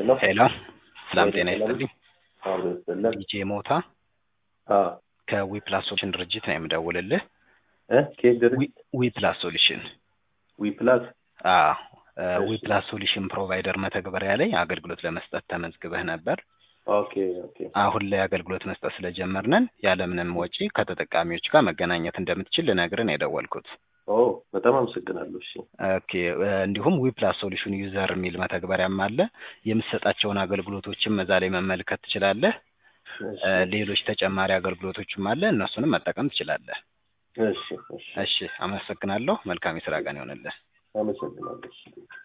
ሄሎ ሄሎ ሰላም ጤና ይስጥልኝ። አብሮ ይስጥልን። ዲጄ ሞታ አ ከዊፕላስ ሶሉሽን ድርጅት ነው የምደውልልህ። እ ኬት ድርጅት ዊፕላስ ሶሉሽን ዊ ፕላስ አዎ እሺ። ዊፕላስ ሶሉሽን ፕሮቫይደር መተግበሪያ ላይ አገልግሎት ለመስጠት ተመዝግበህ ነበር። ኦኬ ኦኬ አሁን ላይ አገልግሎት መስጠት ስለጀመርነን ያለምንም ወጪ ከተጠቃሚዎች ጋር መገናኘት እንደምትችል ልነግርህ ነው የደወልኩት። ኦ በጣም አመሰግናለሁ። እሺ ኦኬ እ እንዲሁም ዊፕላስ ሶሉሽን ዩዘር የሚል መተግበሪያም አለ። የምትሰጣቸውን አገልግሎቶችም እዛ ላይ መመልከት ትችላለህ። እሺ እ ሌሎች ተጨማሪ አገልግሎቶችም አለ። እነሱንም መጠቀም ትችላለህ። እሺ እሺ እሺ፣ አመሰግናለሁ። መልካም የስራ ቀን ይሆንልህ። አመሰግናለሁ። እሺ